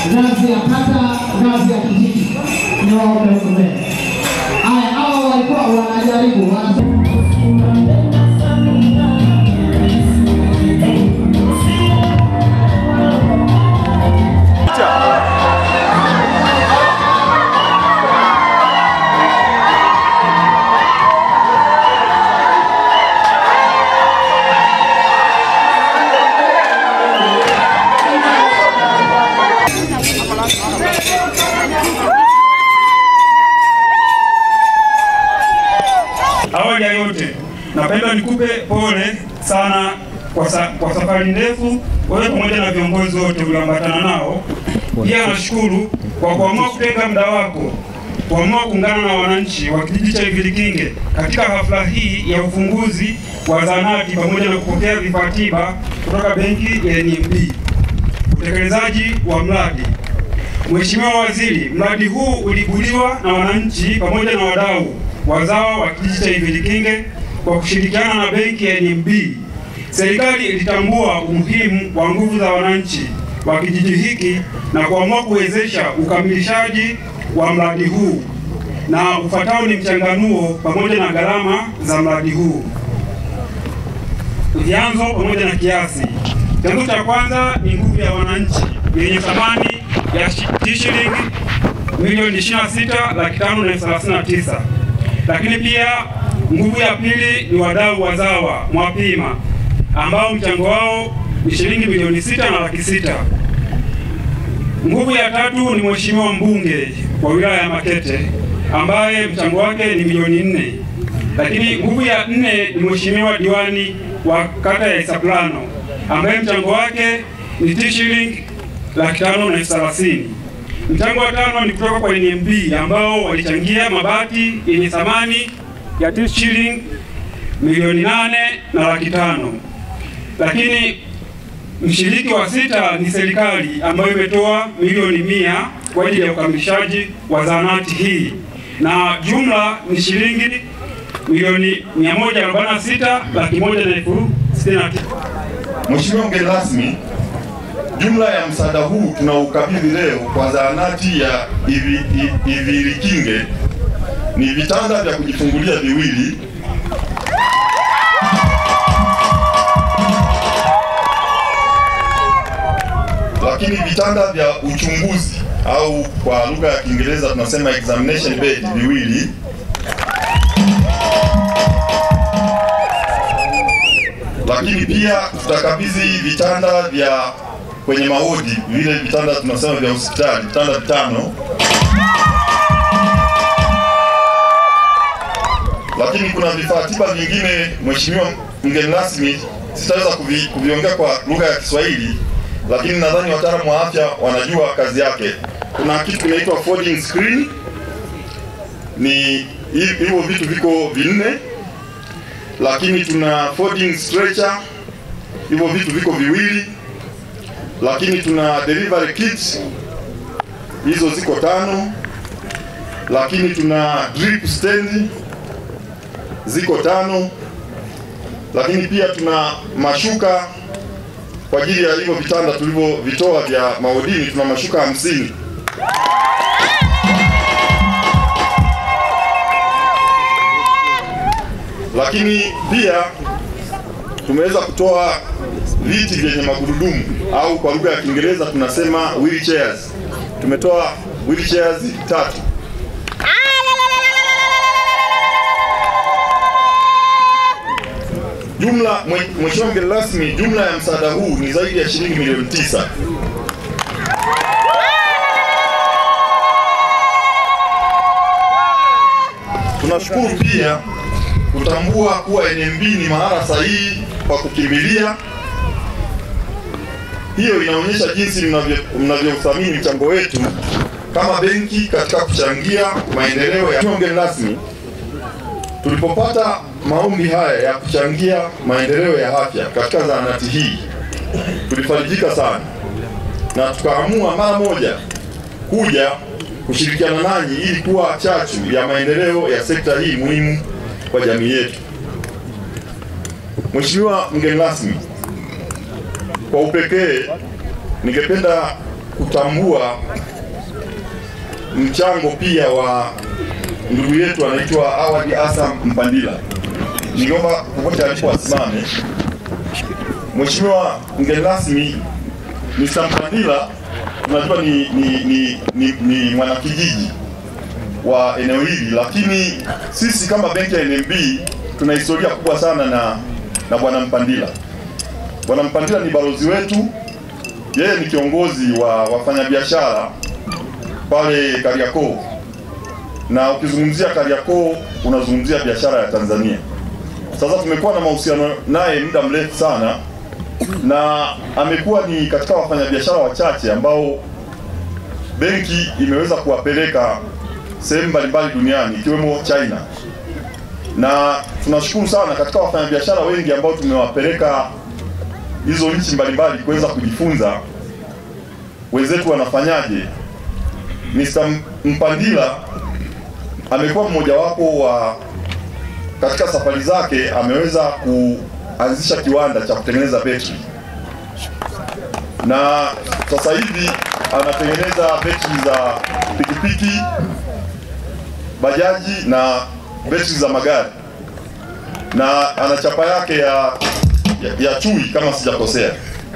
ngazi ya kata, ngazi ya kijiji, ni waombe huko mbele. Haya, hawa walikuwa wanajaribu wana- Awali ya yote, napenda nikupe pole sana kwa, sa, kwa safari ndefu wewe pamoja na viongozi wote ulioambatana nao. Pia nashukuru kwa kuamua kutenga muda wako kuamua kuungana na wananchi wa kijiji cha Ivilikinge katika hafla hii ya ufunguzi wa zahanati pamoja na kupokea vifaa tiba kutoka benki ya NMB. Utekelezaji wa mradi Mheshimiwa Waziri, mradi huu ulibuliwa na wananchi pamoja na wadau wazawa wa kijiji cha Ivilikinge kwa kushirikiana na benki ya NMB. Serikali ilitambua umuhimu wa nguvu za wananchi wa kijiji hiki na kuamua kuwezesha ukamilishaji wa mradi huu, na ufuatao ni mchanganuo pamoja na gharama za mradi huu. Vyanzo pamoja na kiasi. Chanzo cha kwanza ni nguvu ya wananchi yenye thamani ya shi- shilingi milioni 26 laki tano na elfu thelathini na tisa. Lakini pia nguvu ya pili ni wadau wazawa Mwapima ambao mchango wao ni shilingi milioni sita na laki sita. Nguvu ya tatu ni mheshimiwa mbunge wa wilaya ya Makete ambaye mchango wake ni milioni nne. Lakini nguvu ya nne ni mheshimiwa diwani wa kata ya Isaplano ambaye mchango wake ni T shilingi laki tano na elfu thelathini. Mchango wa tano ni kutoka kwa NMB ambao walichangia mabati yenye thamani ya T shilingi milioni nane na laki tano. Lakini mshiriki wa sita ni serikali ambayo imetoa milioni mia kwa ajili ya ukamilishaji wa zahanati hii na jumla ni shilingi milioni 146 laki moja na elfu sitini na tisa. Mheshimiwa mgeni rasmi, jumla ya msaada huu tunaukabidhi leo kwa zahanati ya Ivi- I- Ivilikinge ni vitanda vya kujifungulia viwili, lakini vitanda vya uchunguzi au kwa lugha ya Kiingereza tunasema examination bed viwili lakini pia tutakabidhi vitanda vya kwenye maodi, vile vitanda tunasema vya hospitali, vitanda vitano. Lakini kuna vifaa tiba vingine, Mheshimiwa mgeni rasmi, sitaweza kuvi, kuviongea kwa lugha ya Kiswahili, lakini nadhani wataalamu wa afya wanajua kazi yake. Kuna kitu kinaitwa folding screen, ni hi- hivyo vitu viko vinne lakini tuna folding stretcher, hivyo vitu viko viwili, lakini tuna delivery kit, hizo ziko tano, lakini tuna drip stand ziko tano, lakini pia tuna mashuka kwa ajili ya hivyo vitanda tulivyovitoa vya maodini, tuna mashuka hamsini. lakini pia tumeweza kutoa viti vyenye magurudumu au kwa lugha ya Kiingereza tunasema wheelchairs. Tumetoa wheelchairs tatu. Jumla, mwe- Mheshimiwa mgeni rasmi, jumla ya msaada huu ni zaidi ya shilingi milioni tisa. Tunashukuru pia kutambua kuwa NMB ni mahala sahihi pa kukimbilia. Hiyo inaonyesha jinsi mnavyo- mnavyothamini mchango wetu kama benki katika kuchangia maendeleo ya Mheshimiwa mgeni rasmi. Tulipopata maombi haya ya kuchangia maendeleo ya afya katika zahanati hii, tulifarijika sana na tukaamua mara moja kuja kushirikiana nanyi ili kuwa chachu ya maendeleo ya sekta hii muhimu kwa jamii yetu. Mheshimiwa mgeni rasmi, kwa upekee ningependa kutambua mchango pia wa ndugu yetu anaitwa Awadi Asa Mpandila. Ningeomba popote alipo asimame. Mheshimiwa mgeni rasmi, Mr. Mpandila tunajua ni, ni, ni, ni, ni mwanakijiji wa eneo hili, lakini sisi kama benki ya NMB tuna historia kubwa sana na, na bwana Mpandila. Bwana Mpandila ni balozi wetu, yeye ni kiongozi wa wafanyabiashara pale Kariakoo, na ukizungumzia Kariakoo unazungumzia biashara ya Tanzania. Sasa tumekuwa na mahusiano naye muda mrefu sana, na amekuwa ni katika wafanyabiashara wachache ambao benki imeweza kuwapeleka sehemu mbalimbali duniani ikiwemo China, na tunashukuru sana katika wafanyabiashara wengi ambao tumewapeleka hizo nchi mbalimbali kuweza kujifunza wenzetu wanafanyaje. Mr. Mpandila amekuwa mmojawapo wa katika safari zake ameweza kuanzisha kiwanda cha kutengeneza betri na sasa hivi anatengeneza betri za pikipiki, bajaji na betri za magari, na ana chapa yake ya, ya, ya chui kama sijakosea.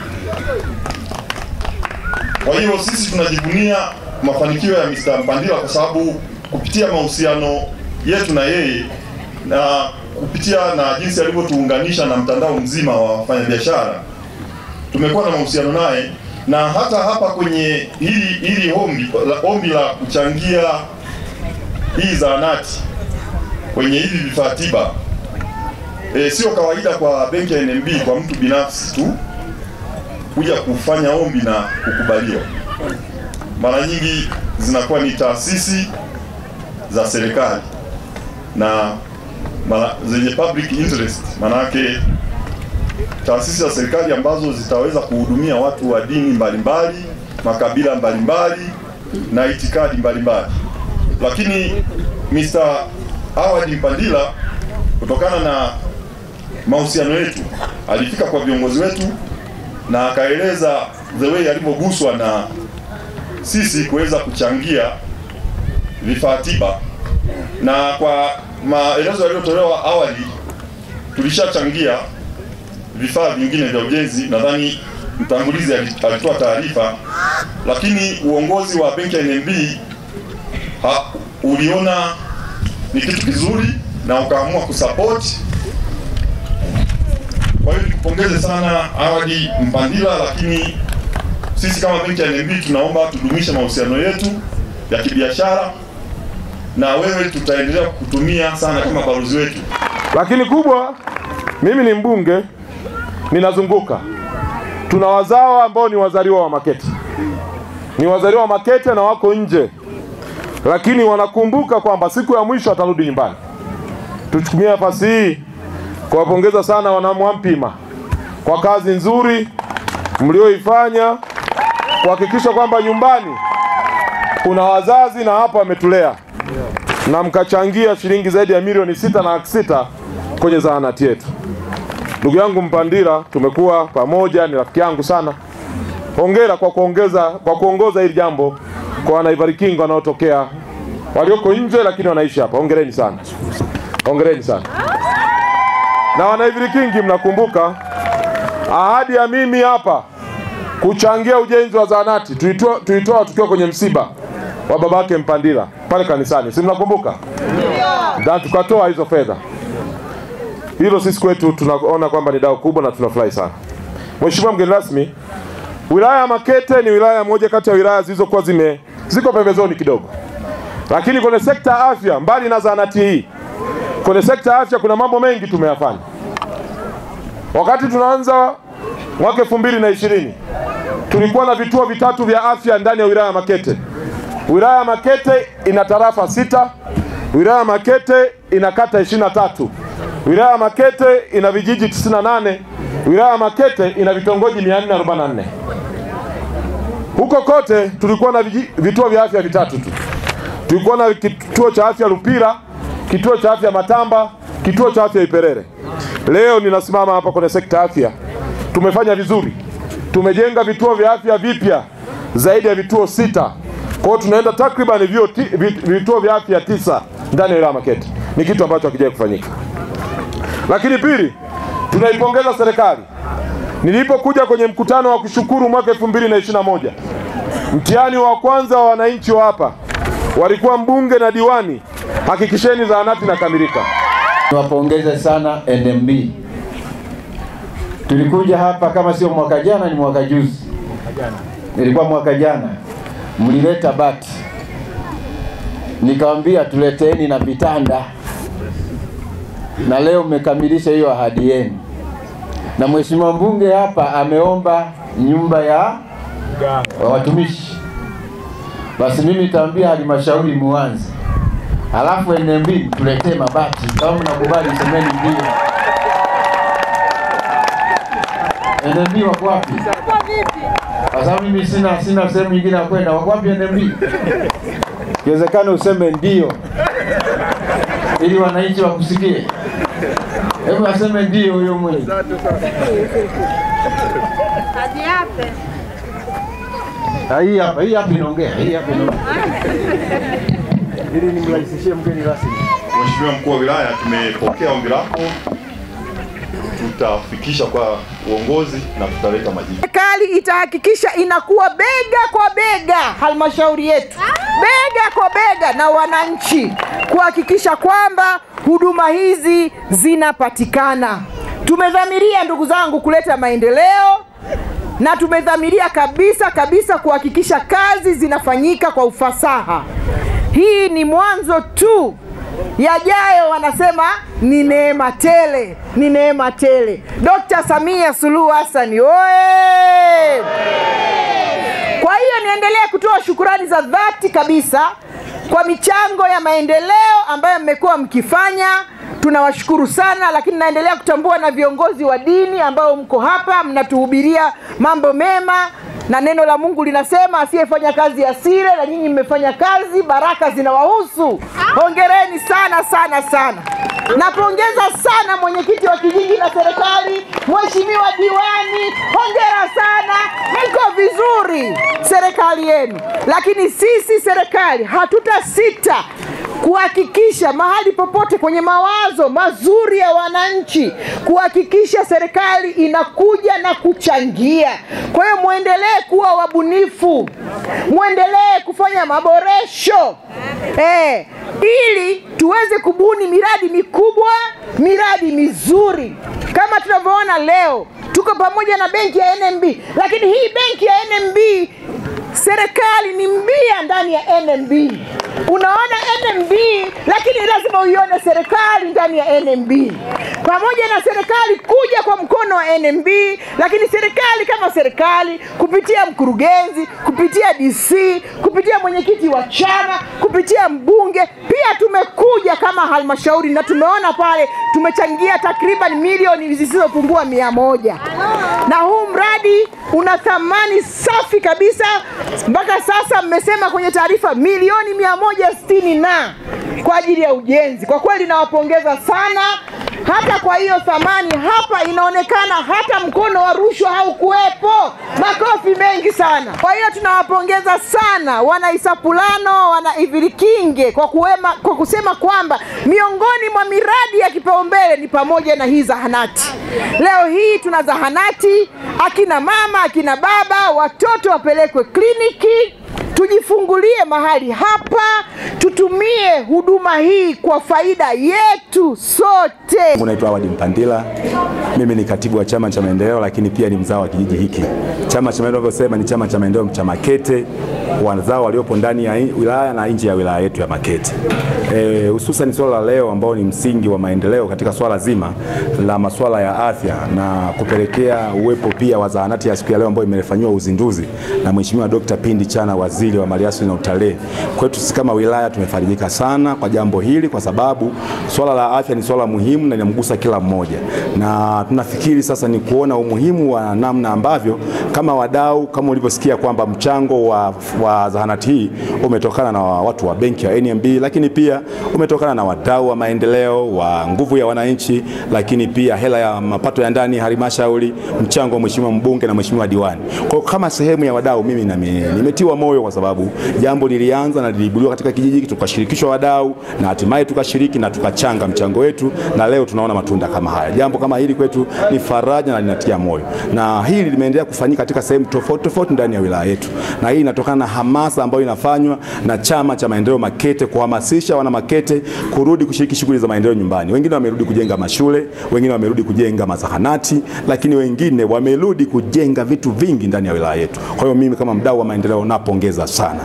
Kwa hiyo sisi tunajivunia mafanikio ya Mr. Mpandila kwa sababu kupitia mahusiano yetu na yeye na kupitia na jinsi alivyotuunganisha na mtandao mzima wa wafanyabiashara tumekuwa na mahusiano naye, na hata hapa kwenye hili hili ombi la, ombi la kuchangia hii zahanati kwenye hivi vifaa tiba e, sio kawaida kwa benki ya NMB kwa mtu binafsi tu kuja kufanya ombi na kukubaliwa. Mara nyingi zinakuwa ni taasisi za serikali na mara, zenye public interest, manake taasisi za serikali ambazo zitaweza kuhudumia watu wa dini mbalimbali, makabila mbalimbali na itikadi mbalimbali. Lakini Mr. Awadi Mpandila kutokana na mahusiano yetu alifika kwa viongozi wetu na akaeleza the way alivyoguswa na sisi kuweza kuchangia vifaa tiba, na kwa maelezo yaliyotolewa awali tulishachangia vifaa vingine vya ujenzi. Nadhani mtangulizi alitoa taarifa, lakini uongozi wa benki ya NMB ha, uliona ni kitu kizuri na ukaamua kusupport. Kwa hiyo nikupongeze sana Awadi Mpandila, lakini sisi kama benki ya NMB tunaomba tudumishe mahusiano yetu ya kibiashara na wewe, tutaendelea kukutumia sana kama balozi wetu. Lakini kubwa, mimi ni mbunge, ninazunguka, tuna wazawa ambao ni wazaliwa wa Makete, ni wazaliwa wa Makete na wako nje, lakini wanakumbuka kwamba siku ya mwisho atarudi nyumbani. Tuchukumie nafasi hii kuwapongeza sana wanamwampima kwa kazi nzuri mlioifanya kuhakikisha kwamba nyumbani kuna wazazi na hapa wametulea na mkachangia shilingi zaidi ya milioni sita na laki sita kwenye zahanati yetu. Ndugu yangu Mpandila, tumekuwa pamoja, ni rafiki yangu sana. Hongera kwa kuongeza kwa kuongoza hili jambo kwa wanaivarikingo wanaotokea walioko nje, lakini wanaishi hapa. Hongereni sana, hongereni sana. Na wanaivirikingi, mnakumbuka ahadi ya mimi hapa kuchangia ujenzi wa zahanati tuitoa, tuitoa tukiwa kwenye msiba wa babake Mpandila pale kanisani, si mnakumbuka? Na tukatoa hizo fedha. Hilo sisi kwetu tunaona kwamba ni dau kubwa na tunafurahi sana. Mheshimiwa mgeni rasmi, wilaya ya Makete ni wilaya moja kati ya wilaya zilizokuwa zime ziko pembezoni kidogo, lakini kwenye sekta ya afya, mbali na zahanati hii, kwenye sekta ya afya kuna mambo mengi tumeyafanya. Wakati tunaanza mwaka elfu mbili na ishirini tulikuwa na vituo vitatu vya afya ndani ya wilaya ya Makete. Wilaya ya Makete ina tarafa sita. Wilaya ya Makete ina kata ishirini na tatu. Wilaya ya Makete ina vijiji 98. Wilaya ya Makete ina vitongoji 444. Huko kote tulikuwa na viji, vituo vya afya vitatu tu. Tulikuwa na kituo cha afya Lupira, kituo cha afya Matamba, kituo cha afya Iperere. Leo ninasimama hapa kwenye sekta afya, tumefanya vizuri, tumejenga vituo vya afya vipya zaidi ya vituo sita. Kwa hiyo tunaenda takriban vituo, ti- vit- vituo vya afya tisa ndani ya wilaya ya Makete. Ni kitu ambacho hakijawahi kufanyika. Lakini pili, tunaipongeza serikali. Nilipokuja kwenye mkutano wa kushukuru mwaka 2021 mtihani wa kwanza wa wananchi wa hapa walikuwa mbunge na diwani, hakikisheni zahanati inakamilika. Niwapongeze sana NMB. Tulikuja hapa kama sio mwaka jana, ni mwaka juzi, ilikuwa mwaka jana, mlileta bati, nikawambia tuleteeni na vitanda, na leo mmekamilisha hiyo ahadi yenu, na mheshimiwa mbunge hapa ameomba nyumba ya wa watumishi. Basi mimi nitaambia halmashauri muanze alafu NMB mtuletee mabati kama mnakubali, semeni ndio. NMB wako wapi? Kwa sababu mimi sina sina sehemu nyingine ya kwenda. Wako wapi NMB? Ikiwezekana useme ndio, ili wananchi wakusikie. Hebu aseme ndio huyo mwenye. Ah, Hii hapa, hii hapa inaongea, hii hapa inaongea. Ili nimrahisishie mgeni rasmi. Mheshimiwa mkuu wa wilaya, tumepokea ombi lako, tutafikisha kwa uongozi na tutaleta majibu. Serikali itahakikisha inakuwa bega kwa bega halmashauri yetu, bega kwa bega na wananchi, kuhakikisha kwamba huduma hizi zinapatikana. Tumedhamiria ndugu zangu, kuleta maendeleo na tumedhamiria kabisa kabisa kuhakikisha kazi zinafanyika kwa ufasaha. Hii ni mwanzo tu, yajayo wanasema ni neema tele, ni neema tele. Dr. Samia Suluhu Hassan oye! Kwa hiyo niendelee kutoa shukurani za dhati kabisa kwa michango ya maendeleo ambayo mmekuwa mkifanya. Tunawashukuru sana, lakini naendelea kutambua na viongozi wa dini ambao mko hapa mnatuhubiria mambo mema, na neno la Mungu linasema asiyefanya kazi asile, na nyinyi mmefanya kazi, baraka zinawahusu. Hongereni sana sana sana. Napongeza sana mwenyekiti wa kijiji na serikali, mheshimiwa diwani, hongera sana, mko vizuri serikali yenu. Lakini sisi serikali hatutasita kuhakikisha mahali popote kwenye mawazo mazuri ya wananchi, kuhakikisha serikali inakuja na kuchangia. Kwa hiyo mwendelee kuwa wabunifu, mwendelee kufanya maboresho eh, ili tuweze kubuni miradi mikubwa, miradi mizuri kama tunavyoona leo. Tuko pamoja na benki ya NMB, lakini hii benki ya NMB serikali ni mbia ndani ya NMB. Unaona NMB, lakini lazima uione serikali ndani ya NMB, pamoja na serikali kuja kwa mkono wa NMB, lakini serikali kama serikali kupitia mkurugenzi, kupitia DC, kupitia mwenyekiti wa chama, kupitia mbunge, pia tumekuja kama halmashauri na tumeona pale tumechangia takriban milioni zisizopungua mia moja na huu mradi una thamani safi kabisa. Mpaka sasa mmesema kwenye taarifa milioni mia moja sitini na kwa ajili ya ujenzi. Kwa kweli nawapongeza sana. Hata kwa hiyo thamani hapa inaonekana hata mkono wa rushwa haukuwepo. Makofi mengi sana. Kwa hiyo tunawapongeza sana wana Isapulano, wana Ivirikinge kwa, kuwema, kwa kusema kwamba miongoni mwa miradi ya kipaumbele ni pamoja na hii zahanati. Leo hii tuna zahanati, akina mama, akina baba, watoto wapelekwe kliniki tujifungulie mahali hapa, tutumie huduma hii kwa faida yetu sote. Naitwa Awadi Mpandila, mimi ni katibu wa chama cha maendeleo, lakini pia ni mzao wa kijiji hiki. Chama cha maendeleo vyosema ni chama cha maendeleo cha Makete, wazao waliopo ndani ya wilaya na nje ya wilaya yetu ya Makete, Eh, hususan swala la leo ambao ni msingi wa maendeleo katika swala zima la masuala ya afya na kupelekea uwepo pia wa zahanati ya siku ya leo ambayo imefanyiwa uzinduzi na Mheshimiwa Dr. Pindi Chana, waziri wa maliasili na utalii. Kwetu sisi kama wilaya tumefarijika sana kwa jambo hili, kwa sababu swala la afya ni swala muhimu na linamgusa kila mmoja, na tunafikiri sasa ni kuona umuhimu wa namna ambavyo kama wadau, kama ulivyosikia kwamba mchango wa wa zahanati hii umetokana na watu wa benki ya NMB, lakini pia umetokana na wadau wa maendeleo wa nguvu ya wananchi, lakini pia hela ya mapato ya ndani halmashauri, mchango wa mheshimiwa mbunge na mheshimiwa diwani. Kwa hiyo kama sehemu ya wadau, mimi nami nimetiwa moyo kwa sababu jambo lilianza na liliibuliwa katika kijiji, tukashirikishwa wadau na hatimaye tukashiriki na tukachanga mchango wetu, na leo tunaona matunda kama haya. Jambo kama hili kwetu ni faraja na linatia moyo, na hili limeendelea kufanyika katika sehemu tofauti tofauti ndani ya wilaya yetu, na hii inatokana na hamasa ambayo inafanywa na Chama cha Maendeleo Makete kuhamasisha wana Makete kurudi kushiriki shughuli za maendeleo nyumbani. Wengine wamerudi kujenga mashule, wengine wamerudi kujenga mazahanati, lakini wengine wamerudi kujenga vitu vingi ndani ya wilaya yetu. Kwa hiyo mimi kama mdau wa maendeleo napongeza sana.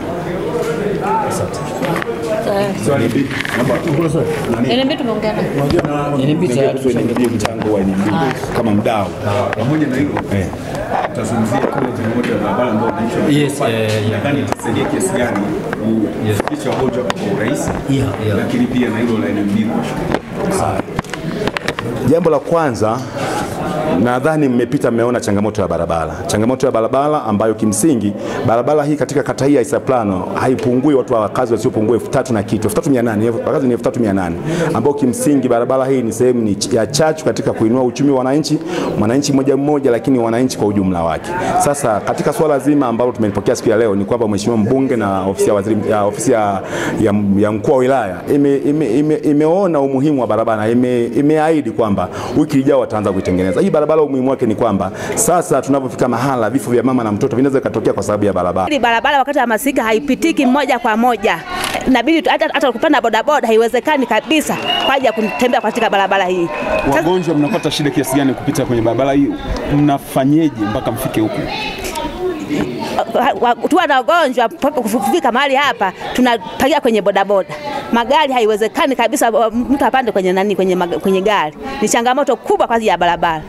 NMB tumeongea naye. mchango wa NMB kama mdau pamoja na hilo tutazungumzia kule changamoto ya barabara ambayo wananchi wana- Yes, eh, yeah. nadhani itasaidia kiasi gani kufikisha wagonjwa hapa kwa urahisi, Yeah, yeah. lakini pia na hilo la NMB kwa Jambo la kwanza nadhani mmepita mmeona changamoto ya barabara, changamoto ya barabara ambayo kimsingi barabara hii katika kata hii ya Isaplano haipungui watu wa wakazi wasiopungua elfu tatu na kitu, elfu tatu mia nane wakazi ni elfu tatu mia nane ambao kimsingi barabara hii ni sehemu ni ch- ya chachu katika kuinua uchumi wa wananchi, mwananchi mmoja mmoja, lakini wananchi kwa ujumla wake. Sasa katika swala zima ambalo tumelipokea siku ya leo ni kwamba mheshimiwa mbunge na ofisi ya waziri ya ofisi ya, ya, ya mkuu wa wilaya ime, ime, ime, imeona umuhimu wa barabara, ime, imeahidi kwamba wiki ijayo wataanza kuitengeneza hii barabara. Umuhimu wake ni kwamba sasa tunapofika mahala vifo vya mama na mtoto vinaweza vikatokea kwa sababu ya barabara. Hili barabara wakati wa masika haipitiki moja kwa moja, inabidi tu- hata, hata kupanda bodaboda haiwezekani kabisa kwa ajili ya kutembea katika barabara hii. Sasa, wagonjwa mnapata shida kiasi gani kupita kwenye barabara hii? Mnafanyeje mpaka mfike huku? wa- wa- tuwa na wagonjwa mpaka kufika mahali hapa tunapakia kwenye bodaboda. Magari haiwezekani kabisa wa- mtu apande kwenye nani, kwenye, mag- kwenye gari. Ni changamoto kubwa kwa ajili ya barabara.